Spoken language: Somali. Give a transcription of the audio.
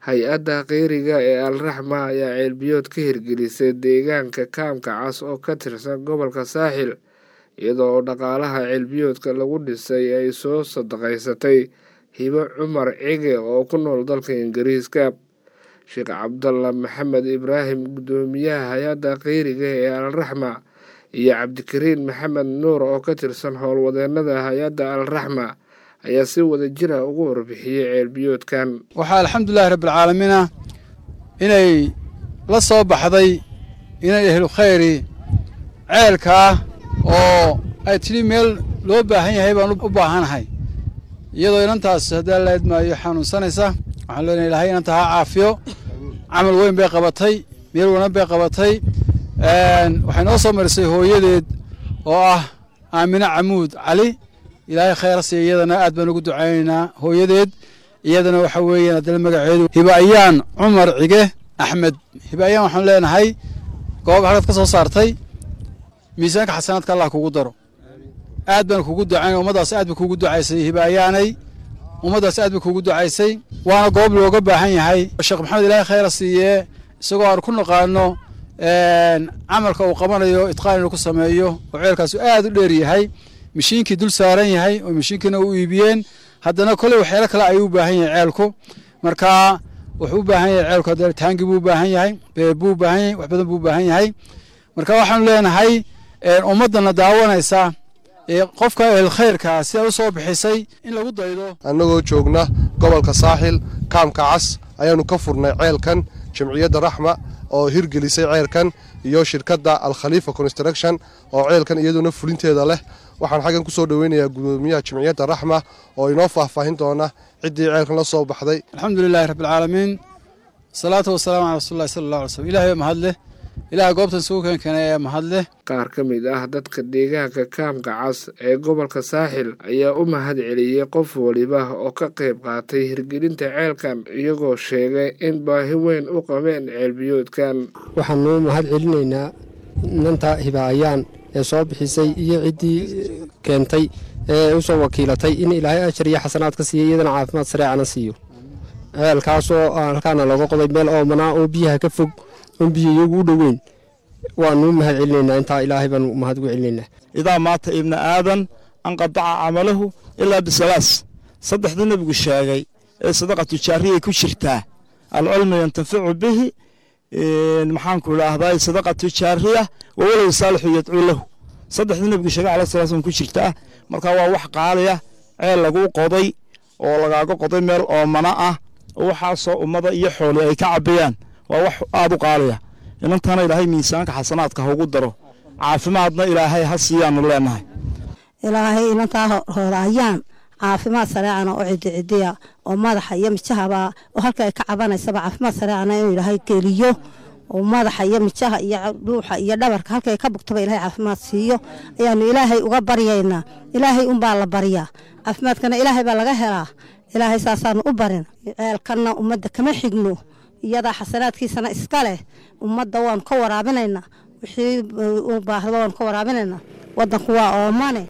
hay-adda kheyriga ee alraxma ayaa ceelbiyood ka hirgelisay deegaanka kaamka cas oo ka tirsan gobolka saaxil iyadoo oo dhaqaalaha ceelbiyoodka lagu dhisay ay soo sadaqaysatay hibo cumar cige oo ku nool dalka ingiriiska sheekh cabdalla maxamed ibraahim guddoomiyaha hay-adda kheyriga ee alraxma iyo cabdikariin maxamed nuur oo ka tirsan howlwadeenada hay-adda alraxma ayaa si wada jira ugu warbixiyey ceelbiyoodkan waxaa alxamdulilahi rabbialcaalamiina inay la soo baxday inay ehlu khayri ceelkaa oo ay tidhi meel loo baahan yahay baan u baahanahay iyadoo inantaas haddii la idmaayo xanuunsanaysa waxaan leenahay ilahay inanta ha caafiyo camal weyn bay qabatay meel wanan bay qabatay waxay noo soo marisay hooyadeed oo ah aamine camuud cali ilaahay khayra siiya iyadana aad baan ugu ducaynaynaa hooyadeed iyadana waxa weeyaan haddana magaceedu hibaayaan cumar cige axmed hibaayaan waxaan leenahay goob halkaad ka soo saartay miisaanka xasanaadka allah kugu daro aad baan kugu ducayn ummaddaas aad ba kugu ducaysay hibaayaanay ummaddaas aad ba kugu ducaysay waana goob looga baahan yahay sheekh maxamed ilaahay khayra siiyee isagoo aan ku naqaano camalka uu qabanayo itqaan inuu ku sameeyo oo ceelkaasu aad u dheer yahay mashiinkii dul saaran yahay oo mashiinkiina u iibiyeen haddana koley waxyaalo kale ayuu u baahan yahay ceelku marka wuxuu u baahan yahay ceelku haddana taangi buu u baahan yahay beeb buu u baahan yahay wax badan buu u baahan yahay marka waxaanu leenahay ummaddana daawanaysa qofka ehel khayrkaa sida u soo bixisay in lagu daydo annagoo joogna gobolka saaxil kaamka cas ayaanu ka furnay ceelkan jamciyadda raxma oo hirgelisay ceelkan iyo shirkadda alkhaliifa construction oo ceelkan iyaduna fulinteeda leh waxaan xaggan ku soo dhoweynayaa gudoomiyaha jamciyadda raxma oo inoo faahfaahin doona ciddii ceelkan la soo baxday alxamdu lilahi rabbialcaalamiin asalaatu wasalaamu cala rasulillahi sala allah alay slm ilahay baa mahadleh ilaah goobtan sugu keenkeenay ee mahadleh qaar ka mid ah dadka deegaanka kaamka cas ee gobolka saaxil ayaa u mahad celiyey qof waliba oo ka qayb qaatay hirgelinta ceelkan iyagoo sheegay in baahi weyn u qabeen ceelbiyoodkan waxaanu mahad celinaynaa nanta hibaayaan ee soo bixisay iyo ciddii keentay ee u soo wakiilatay in ilaahay ajar iyo xasanaad ka siiya iyadana caafimaad sareecana siiyo ceelkaasoo halkaana looga qoday meel oomanaa oo biyaha ka fog oon biyo iyagu u dhoweyn waanuu mahad celinaynaa intaa ilaahay baanu mahad ugu celinaynaa idaa maata ibna aadan anqadaca camalahu ilaa bisalaas saddexda nebigu sheegay ee sadaqa tujaariyay ku jirtaa alcilmu yantaficu bihi maxaanku idhaahdaa sadaqa tujaariya wawalow saalixu yadcuu lahu saddexda nebigu sheegay alayh sala slam ku jirtaa marka waa wax qaaliya ceel laguu qoday oo lagaaga qoday meel oomana ah oo waxaasoo ummada iyo xooli ay ka cabayaan waa wax aad u qaaliya inantana ilaahay miisaanka xasanaadka haugu daro caafimaadna ilaahay ha siiyaanu leenahay ilaahay inantaa hoorayaan caafimaad sareecana oo ciddi cidiya oo madaxa iyo mijahaba oo halka ay ka cabanaysaba caafimaad sareecana inuu ilaahay geliyo oo madaxa iyo mijaha iyo dhuuxa iyo dhabarka halka ay ka bugtaba ilahay caafimaad siiyo ayaanu ilaahay uga baryaynaa ilaahay unbaa la baryaa caafimaadkana ilaahay baa laga helaa ilaahay saasaanu u barin ceelkanna ummadda kama xigno iyadaa xasanaadkiisana iska leh ummadda waanu ka waraabinaynaa wixii u baahda waanu ka waraabinaynaa wadanku waa oomane